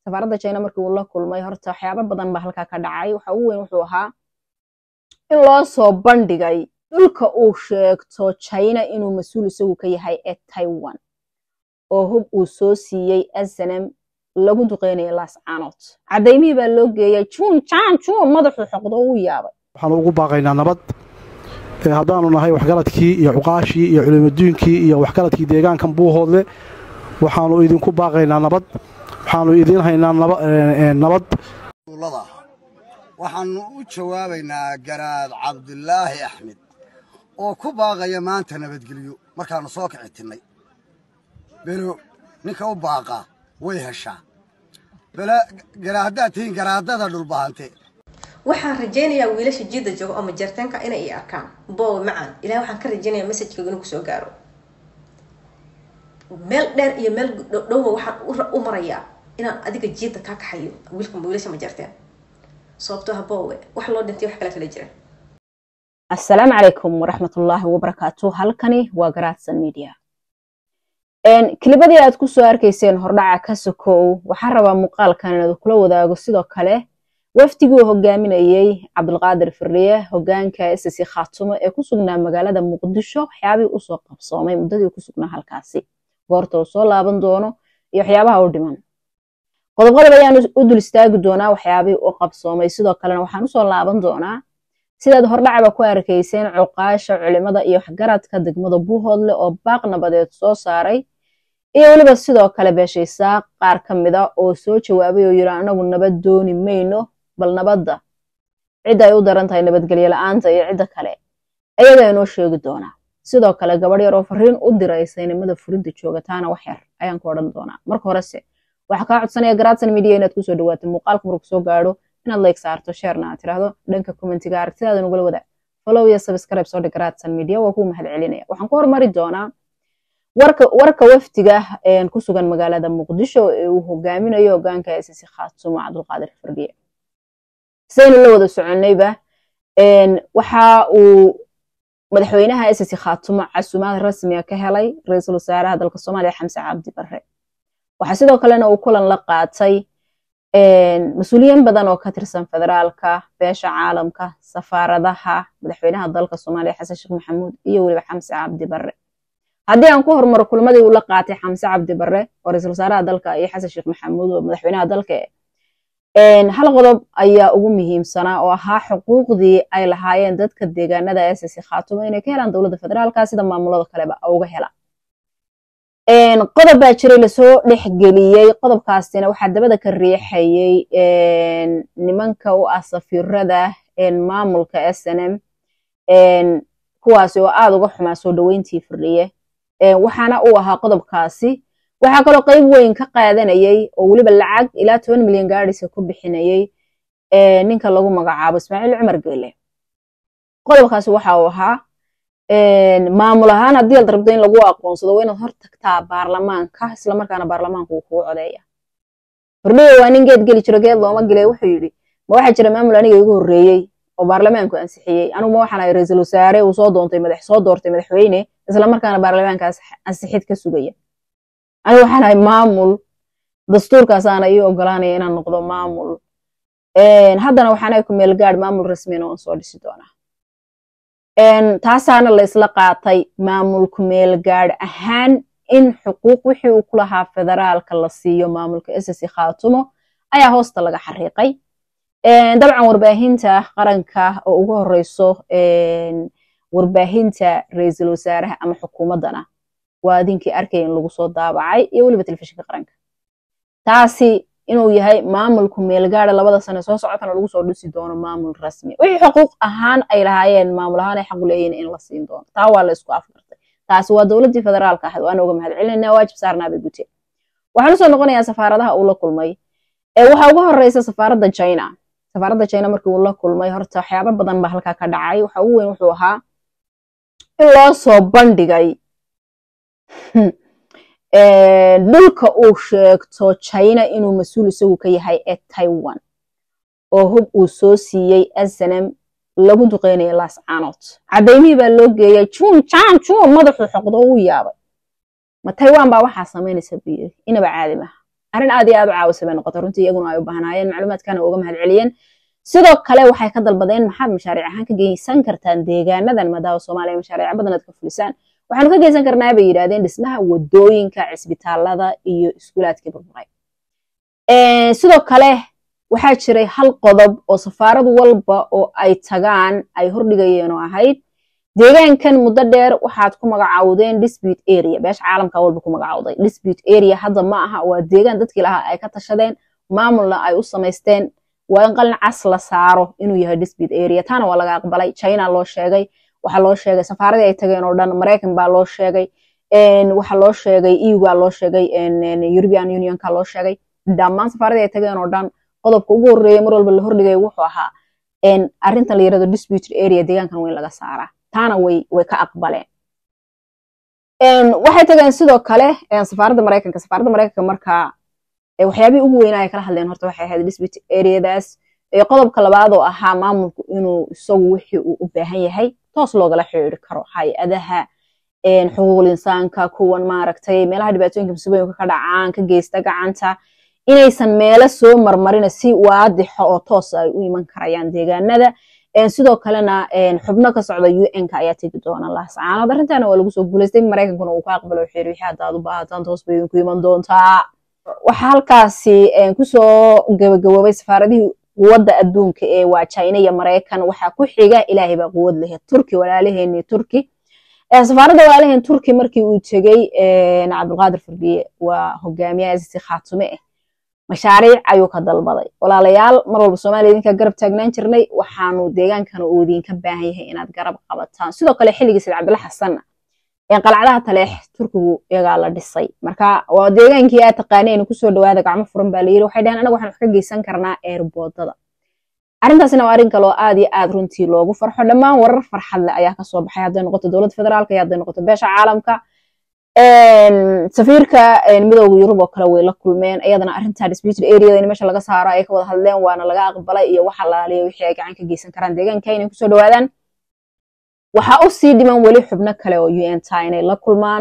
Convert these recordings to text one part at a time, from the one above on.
safaaradda china markii uu la kulmay horta waxyaabo badan baa halkaa ka dhacay waxa ugu weyn wuxuu ahaa in loo soo bandhigay dhulka uu sheegto china inuu mas-uul isagu ka yahay ee taiwan oo hub uu soo siiyey snm lagu duqeynaya laascaanood cadaymihii baa loo geeyay juun jaan juun madaxuu xoqdo uu yaabay waxaanu ugu baaqaynaa nabad haddaanu nahay waxgaradkii iyo cuqaashii iyo culimaduunkii iyo waxgaradkii deegaankan buuhoodle waxaanu idinku baaqaynaa nabad waxaanu idiin haynaa nabad waxaannu u jawaabaynaa garaad cabdulaahi axmed oo ku baaqaya maanta nabadgelyo markaannu soo kici tinnay belo ninka u baaqaa way heshaa bela haddaad tihiin garaadada dhulbahante waxaan rajaynayaa wiilasha jiidda jooga oo majarteenka inay i arkaan boowe macaan ilahay waxaan ka rajaynayaa messajkooga inuu kusoo gaaro meel dheer iyo meel dhowba waxaan u marayaa inaan adiga jiidda kaa kaxayo wiilka wiilasha majarteen sababtoo ha boowe wax loo dhintay wax kale kala jira assalaamu calaykum waraxmatullaahi wabarakaatu halkani waa garaadsan media kilibadii aad ku soo arkayseen hordhaca ka sokow waxaan rabaa muuqaalkan inaad kula wadaago sidoo kale wafdigii hogaaminayey cabdulqaadir firiye hogaanka ssc khaatumo ee ku sugnaa magaalada muqdisho waxyaabihii usoo qabsoomay muddadii ku sugnaa halkaasi goorta uu soo laaban doono iyo waxyaabaha u dhiman qodob qodob ayaan u dul istaagi doonaa waxyaabihii u qabsoomay sidoo kalena waxaan usoo laaban doonaa sidaad hordhacaba ku arkayseen cuqaasha culimada iyo waxgaradka degmada buuhoodle oo baaq nabadeed soo saaray iyo weliba sidoo kale beeshaysaa qaar ka mida oo soo jawaabay oo yidhi anagu nabad dooni mayno bal nabadda cidda ay u daran tahay nabadgelyo la-aanta iyo cidda kale ayadaa inoo sheegi doonaa sidoo kale gabadh yar oo fariin u diraysa inamada furinta joogataana wax yar ayaan ku odhan doonaa marka horese waxaa kaa codsanaya garaadsan media inaad kusoo dhawaato muuqaalka marku soo gaadho inaad like saarto sheerna aad tiraahdo dhanka commentiga aragtidaada nugula wadaag follow iyo subscribe soo dhig garaadsan media waa kuu mahad celinaya waxaan ku hormari doonaa warka warka wafdiga ku sugan magaalada muqdisho ee uu hogaaminayo hogaanka ssc khaatumo cabdulqaadir fardiye sidaynu la wada soconnayba waxa uu madaxweynaha ssc khaatumo casumaad rasmiga ka helay ra-iisul wasaaraha dalka soomaaliya xamse cabdi barre waxaa sidoo kalena uu kulan la qaatay mas-uuliyiin badan oo ka tirsan federaalka beesha caalamka safaaradaha madaxweynaha dalka soomaaliya xasan sheekh maxamuud iyo weliba xamse cabdi barre haddii aan ku hormaro kulmadii uu la qaatay xamse cabdi barre oo ra-iisul wasaaraha dalka iyo xasan sheekh maxamuud oo madaxweynaha dalka hal qodob ayaa ugu muhiimsanaa oo ahaa xuquuqdii ay lahaayeen dadka deegaanada ssc khaatumo inay ka helaan dowladda federaalka sida maamulada kaleba uga hela qodob baa jiray lasoo dhexgeliyey qodobkaasina waxaa dabada ka riixayey nimanka u ah safiirada maamulka snm kuwaasi oo aad uga xumaa soo dhoweyntii firdhiye waxaana uu ahaa qodobkaasi waxaa kaloo qayb weyn ka qaadanayey oo weliba lacag ilaa toban milyan gaadhisa ku bixinayey ninka lagu magacaabo ismaaciil cumar geele qodobkaasi waxa uu ahaa maamul ahaan haddii aad rabto in lagu aqoonsado waa inaad hor tagtaa baarlamaanka islamarkaana baarlamaanka uu kugu codeeya firdhiye waa nin geed geli jiro geed looma gelay wuxuu yidhi ma waxaa jira maamul aniga igu horreeyey oo baarlamaanku ansixiyey anigu ma waxaan ahay ra-iisul wasaare uu soo doontay madax soo doortay madaxweyne islamarkaana baarlamaanka ansixid ka sugaya anigu waxaan ahay maamul dastuurkaasaana ii ogolaanaya inaan noqdo maamul haddana waxaan ahay ku meel gaadh maamul rasmiyana waan soo dhisi doonaa taasaana la isla qaatay maamulku meel gaadh ahaan in xuquuq wixii uu ku lahaa federaalka la siiyo maamulka ssc khaatumo ayaa hoosta laga xariiqay dabcan warbaahinta qaranka oo ugu horeyso warbaahinta ra-iisul wasaaraha ama xukuumaddana waa adinkii arkaya in lagu soo daabacay iyo weliba telefishinka qaranka taasi inuu yahay maamulku meelgaada labada sane soo socotana lagu soo dhisi doono maamul rasmi wixii xuquuq ahaan ay lahaayeen maamul ahaan ay xaq u leeyihin in la siin doono taa waa la isku afgartay taasi waa dowladdii federaalka ahayd waana uga mahad celinayna waajib saarnaa bay guteen waxaan usoo noqonayaa safaaradaha uu la kulmay waxaa ugu horeysa safaaradda china safaaradda china markii uu la kulmay horta waxyaabo badan baa halkaa ka dhacay waxa ugu weyn wuxuu ahaa in loo soo bandhigay dhulka uu sheegto china inuu mas-uul isagu ka yahay ee taiwan oo hub uu soo siiyey snm lagu duqeynaya laascaanood cadaymihii baa loo geeyay juun jaan juun madaxuu xoqdo uu yaabay ma taiwan baa waxaa samaynaysa buu yiri inaba caadi maha arrin aad iyo aad u caawisa bay noqotay runtii iyaguna ay u baahnaayeen macluumaadkana uga mahad celiyeen sidoo kale waxay ka dalbadeen maxaad mashaariic ahaan ka geysan kartaan deegaanadan maadaama soomaaliya mashaariic badan aad ka fulisaan waxaanu ka geysan karnaa bay yidhahdeen dhismaha wadooyinka cisbitaalada iyo iskuulaadkii burburay sidoo kale waxaa jiray hal qodob oo safaarad walba oo ay tagaan ay hordhigayeen oo ahayd deegaankan muddo dheer waxaad ku magacaawdeen dispute area beesha caalamka walba ku magacawday dispute area hadda ma aha waa deegaan dadkii lahaa ay ka tashadeen maamulna ay u samaysteen waa in qalin cas la saaro inuu yahay dispute area taana waa laga aqbalay china loo sheegay waxaa loo sheegay safaaradii ay tageen oo dhan maraykan baa loo sheegay waxaa loo sheegay euga loo sheegay european unionka loo sheegay dhammaan safaaradii ay tageen oo dhan qodobka ugu horreeya mar walba la hordhigay wuxuu ahaa arrintan la yirahdo disputed area deegaankan weyn laga saaraa taana way way ka aqbaleen waxay tageen sidoo kale safaaradda maraykanka safaaradda maraykanka markaa waxyaabihii ugu weynaa ay kala hadleen horta waxay ahayd disputed areadaas qodobka labaad oo ahaa maamulku inuu isagu wixii uu u baahan yahay toos loogala xiriiri karo hay-adaha xuquuqul insaanka kuwan maaragtay meelaha dhibaatooyinka musiibooyinka ka dhacaan ka geysta gacanta inaysan meelo soo marmarina si waadixo oo toos ay u iman karayaan deegaanada sidoo kalena xubno ka socda un-ka ayaa tegi doona laascaanood arrintaana waa lagu soo guulaystay maraykankuna uu ka aqbalo xiri wixii haddaad u baahataan toos bay idinku iman doontaa waxaa halkaasi kusoo gabagaboobay safaaradihii quwadda adduunka ee waa china iyo maraykan waxaa ku xiga ilaahay baa quwad lehe turki walaalaheenii turki safaaradda walaalaheen turki markii uu tegey cabdulqaadir fardiye waa hogaamiyaha si khaatume ah mashaariic ayuu ka dalbaday walaalayaal mar walba soomaaliya idinkaa garab taagnaan jirnay waxaanu deegaankana uu idinka baahan yahay inaad garab qabataan sidoo kale xilligii sayd cabdilla xasanna qalcadaha taleex turkigu iyagaa la dhisay marka waa deegaankii aad taqaaneen kusoo dhawaada gacmo furan baa layiri waxay dhaheen anaga waxaan wax ka geysan karnaa eerboodada arrintaasina waa arrin kaloo aad iyo aad runtii loogu farxo dhammaan warar farxad leh ayaa kasoo baxay hadday noqoto dowladda federaalka iyo hadday noqoto beesha caalamka safiirka midowga yurub oo kale way la kulmeen iyadana arrintaa disputed areada in meesha laga saaro ay ka wada hadleen waana laga aqbalay iyo waxa laaliya wixii ay gacan ka geysan karaan deegaanka inay kusoo dhawaadaan waxaa u sii dhiman weli xubno kale oo un ta inay la kulmaan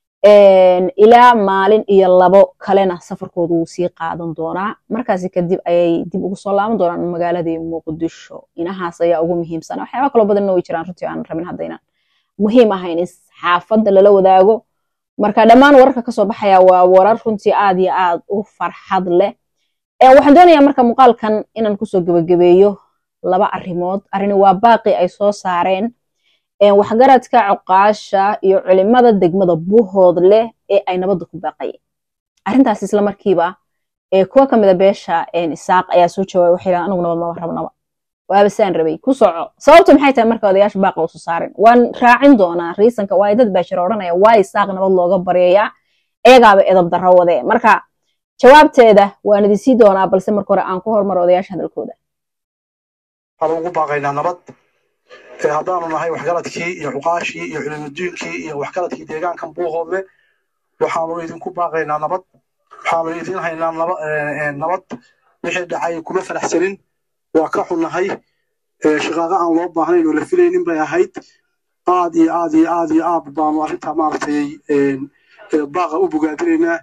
ilaa maalin iyo labo kalena safarkoodu wuu sii qaadan doonaa markaasi kadib ayay dib ugu soo laaban doonaan magaaladii muqdisho inahaas ayaa ugu muhiimsan waxyaaba kaloo badanna way jiraan runtii aan rabin haddaynan muhiim ahayn in xaafadda lala wadaago marka dhammaan wararka kasoo baxaya waa warar runtii aad iyo aad u farxad leh waxaan doonayaa marka muuqaalkan inaan kusoo gebagabeeyo laba arrimood arrini waa baaqi ay soo saareen waxgaradka coqaasha iyo culimada degmada buuhood leh ee ay nabadda ku baaqayeen arrintaas isla markiiba kuwa ka mida beesha isaaq ayaa soo jawaabay waxay yidhahan anigu nabad maba rabnaba waaba saan rabay ku soco sababtu maxay tahay marka odayaasha baaqa usu saarin waan raacin doonaa riisanka waayo dad baa jira odhanaya waa isaaq nabad looga baryayaa iyagaaba edab darro wadee marka jawaabteeda waan idin sii doonaa balse marka hore aan ku hormaro odayaasha hadalkooda waxaan ugu baaqaynaa nabad haddaanu nahay waxgaradkii iyo xuqaashii iyo culimaduunkii iyo waxgaradkii deegaankan buuhoodle waxaanu idinku baaqaynaa nabad waxaanu idin haynaa nabad wixii dhacay kuma faraxsanin waa ka xunnahay shaqaaqa aan loo baahnayn oo la filaynin bay ahayd aad iyo aad iyo aad iyo aad baanu arrintaa maaragtay baaqa u bogaadinaynaa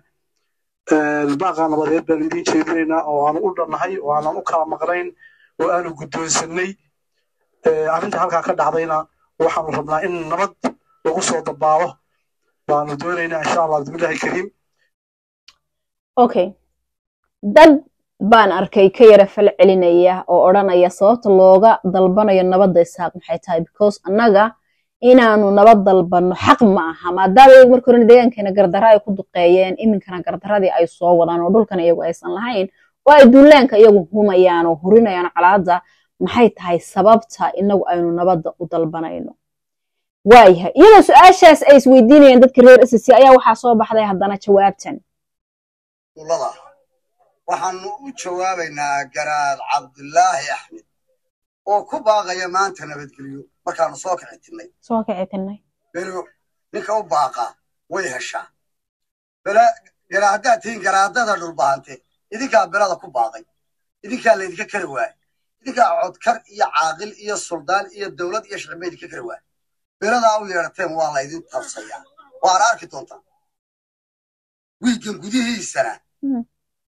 baaqa nabadeed baanu idin jeedinaynaa oo aanu u dhannahay oo aanan u kala maqnayn oo aanu guddoonsannay arrinta halkaa ka dhacdayna waxaanu rabnaa in nabad lagu soo dabaalo baanu doonaynaa insha allah bismillahi kariim okay dad baan arkay ka yara fal celinaya oo odhanaya sababta looga dalbanayo nabadda isaaq maxay tahay because annaga inaanu nabad dalbanno xaq ma aha maadaama iyagu markii horena deegaankeena gardarra ay ku duqeeyeen iminkana gardaradii ay soo wadaan oo dhulkan iyagu aysan lahayn oo ay duulaanka iyagu humayaan oo hurinayaan colaadda maxay tahay sababta inagu aynu nabadda u dalbanayno waayahay iyadoo su-aashaas ay isweydiinayaan dadka reer ssc ayaa waxaa soo baxday haddana jawaabtan waxaanu u jawaabaynaa garaad cabdulaahi axmed oo ku baaqaya maanta nabadgelyo markaanu soo kicitinay soo kicitinay belo ninka u baaqa way heshaa bela gara haddaad tihiin garaadada dhulbahante idinkaa belada ku baaqay idinkaa laydinka kari waayay idinkaa codkar iyo caaqil iyo suldaan iyo dowlad iyo shicib ba idinka kari waayay beladaa u yeedhateen waa laydin tabsayaa waana arki doontaa wiigan gudihiisana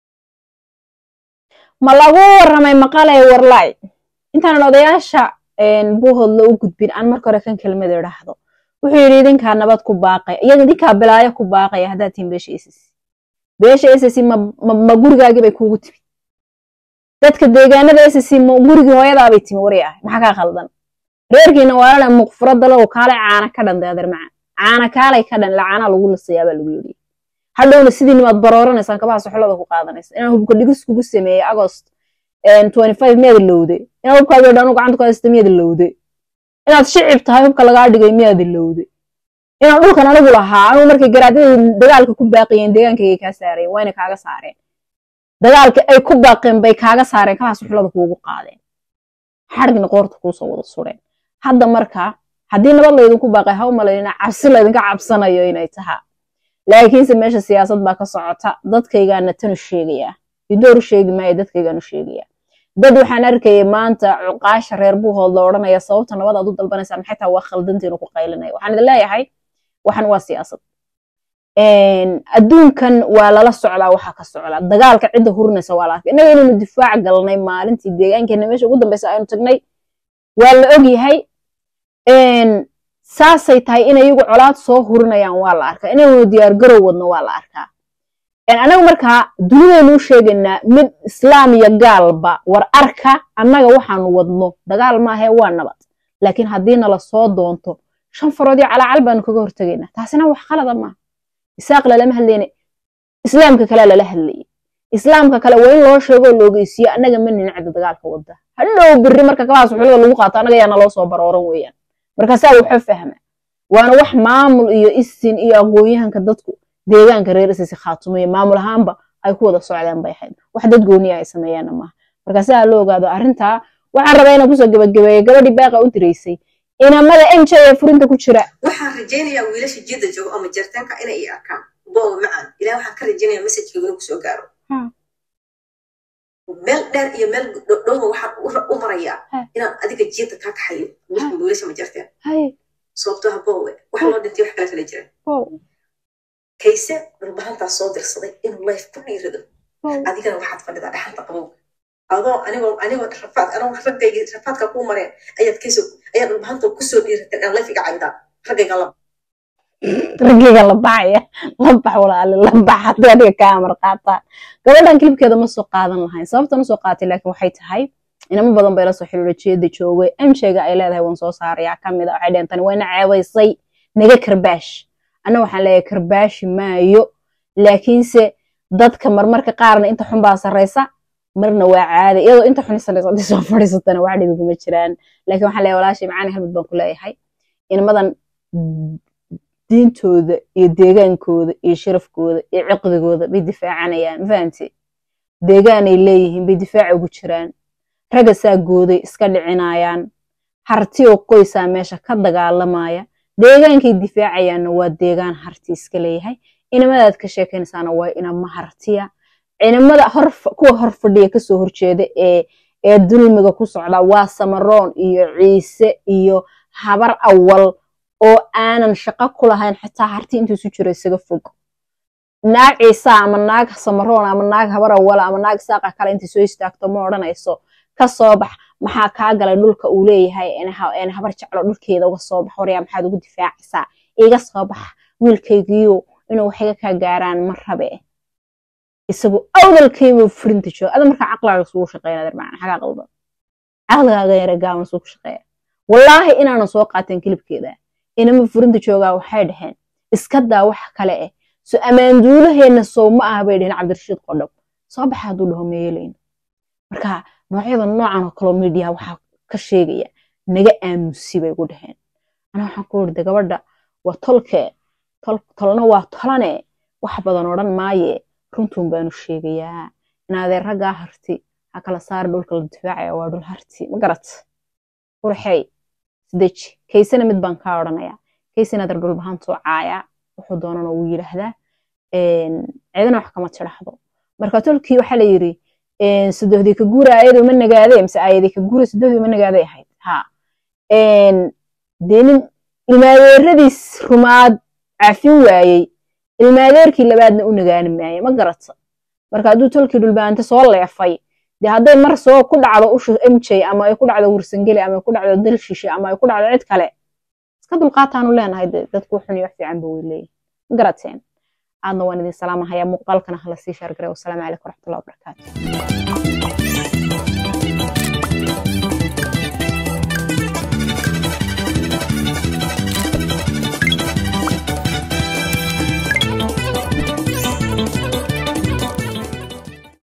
ma lagu warramay maqalay warlaay intaanan odayaasha buuhoodla u gudbin aan marka hore kan kelmada idhaahdo wuxuu yidhi idinkaa nabad ku baaqaya iyaga idinkaa bilaayo ku baaqaya haddaad tihin beesha ss beesha ss ma gurigaagii bay kuugu timid dadka deegaanada ss ma gurigii hooyadaabay timi wari ah maxaa kaa khaldan reerkiina waalana muqfuradalow kaalay caana ka dhan deadeer macaan caana kaalay ka dhan lacaanaa lagu lisayaa baa lagu yidhi hadhowna sidii nimaad barooranaysaan kabaha soxolada ku qaadanaysa inaan hubka dhigis kugu sameeyey agost miyaad lowde inaad hubkaagii dhan gacanta ku haysta miyaad lowde inaad shicib tahay hubka lagaa dhigay miyaad lowde inaan dhulkan anigu lahaa anigu markay garaadada dagaalka ku baaqiyeen deegaankayga kaa saareen wayna kaaga saareen dagaalka ay ku baaqeen bay kaaga saareen kabaha soxolada kuugu qaadeen xadhigna qoorta kuusoo wada sureen hadda marka haddii nabad laydinku baaqay ha u malaynina cabsi laydinka cabsanayo inay tahaa laakiinse meesha siyaasad baa ka socota dadkaygaana tanu sheegayaa idooru sheegi maayo dadkaygaanu sheegayaa dad waxaan arkayay maanta cuqaasha reer buuhood la odhanaya sababta nabad aad u dalbanaysaa maxay taa waa khaldantiinu ku qaylinaya waxaan idin leeyahay waxan waa siyaasad adduunkan waa lala socdaa waxa ka socda dagaalka cidda hurinaysa waa la arkay innaga inaynu difaac galnay maalintii deegaankeena meesha ugu dambeysa aynu tagnay waa la og yahay saasay tahay inay iyagu colaad soo hurinayaan waa la arkaa inaynu diyaar garow wadno waa la arkaa annaga markaa dunidaynu u sheegaynaa mid islaam iyo gaalba war arka annaga waxaanu wadno dagaal maahee waa nabad laakiin haddii nala soo doonto shan farood iyo calaacal baanu kaga hortegaynaa taasina wax khalada maaha isaaq lalama hadlayne islaamka kalea lala hadlayay islaamka kale waa in loo sheegoo la ogeysiiyo annaga ma ninacda dagaalka wadda hadhow birri marka kabahaas xulada lagu qaato annaga yaa naloo soo barooran weeyaan markaasaa wuxuu fahma waana wax maamul iyo isin iyo aqoon-yahanka dadku deegaanka reer isisi khaatumayo maamul ahaanba ay ku wada socdaan bay ahayd wax dad gooniya ay sameeyaanna maaha markaasaa loo ogaado arrintaa waxaan rabaa inaan kusoo gabagabeeyo gabadhii baaqa u diraysay inamada m j ee furinta ku jira waxaan rajaynayaa wiilasha jidda joogo ama jartaanka inay i arkaan booba macaan ilaah waxaan ka rajaynayaa messajkaygu inuu kusoo gaaro meel dheer iyo meel dhowma waxaan u marayaa inaan adiga jiidda kaa kaxayo wiilasha ma jarteen sababtoo ha boowe waxa loo dhintay wax kale kala jira kayse dhulbahantaa soo dirsaday inuu life ku dhiirado adigana waxaad fadhidaa dhaxanta qabowga adoo anigoo anigoo rafaad anoo raggaygii rafaadka kuu mareen ayaad kayso ayaad dhulbahanta kusoo dhiiratay aan life iga caydaa raggayga la raggayga la baxaya la bax walaali la bax haddii adiga kaa amar qaataan gabadhan kilibkeeda ma soo qaadan lahayn sababtan usoo qaatay laakiin waxay tahay inamo badan bay la soo xiriira jeeda joogay amshayga ay leedahay waan soo saarayaa ka mid a waxay dheheen tani wayna ceebaysay naga karbaash anna waxaan leeyahay karbaashi maayo laakiinse dadka marmarka qaarna inta xun baa sarraysa marna waa caadi iyadoo inta xun sarraysa haddii soo fadhiisatana wax dhibi kuma jiraan laakiin waxaan leeyahay walaashay macaani halmid baan ku leeyahay inamadan diintooda iyo deegaankooda iyo sharafkooda iyo ciqdigooda bay difaacanayaan mafahamte deegaanay leeyihiin bay difaaca ugu jiraan ragga saa gooday iska dhicinayaan harti oo qoysaa meesha ka dagaalamaya deegaankay difaacayaanna waa deegaan harti iska leeyahay inamadaad ka sheekanaysaana waa inama hartiya inamada kuwa hor fadhiya kasoo horjeeda ee ee dulmiga ku socda waa samaroon iyo ciise iyo habar awal oo aanan shaqo ku lahayn xitaa harti intuusu jiro isaga fog naag ciisa ama naag samaroon ama naag habar awala ama naag saaqa kale intay soo istaagto ma odhanayso ka soo bax maxaa kaa galay dhulka uu leeyahay habar jeclo dhulkeeda uga soo bax waryaa maxaad ugu difaacaysaa iga soo bax wiilkaygiyo inuu waxiga kaa gaaraan ma rabe isagu awdalkaybu furinta jooga ada markaa caqlaaga sugu shaqeynaa darbaan xagaa qaldan caqligaaga yara gaaban sugu shaqeeya wallaahi inaanan soo qaateen kilibkeeda inama furinta joogaa waxay dhaheen iska daa wax kale eh so ammaanduulaheenna sow ma aha bay dhaheen cabdirashiid qodhob soo baxa hadduu dhaho meeyelayno marka noocyada noocan oo kaloo midiya waxaa ka sheegaya naga aamusi bay gu dhaheen ana waxaan ku irda gabadha waa tolkee tolna waa tolane wax badan odhan maaye runtuun baanu sheegayaa inaadee raggaa harti ha kala saari dhulka la difaacaya waa dhul harti ma garat urxey sideji kaysana mid baan kaa odhanayaa kaysana dar dhulbahantuu caayaa wuxuu doonana wuu yidhaahdaa cidina wax kama tidhaahdo marka tolkii waxaa la yidhi sadohdii ka guura ayadoo ma nagaadee mise ayadii ka guura sadohdii ma nagaaday ahayd ha dee nin ilmaadeeradiis rumaad cafin waayey ilmaadeerkii labaadna u nagaani maaye ma garata marka hadduu tolkii dhulbaante soo leefay dee hadday mar soo ku dhacdo usha mj ama ay ku dhacdo wursangeli ama ay ku dhacdo dal shishe ama ay ku dhacdo cid kale iska dulqaataanu leenahay de dadku xun iyo wax fiicanba way leeyihin garateen aadna waan idin salaamahayaa muuqaalkana hala sii shaargaray wasalaamu calaykum waraxmatullahi wabarakaatu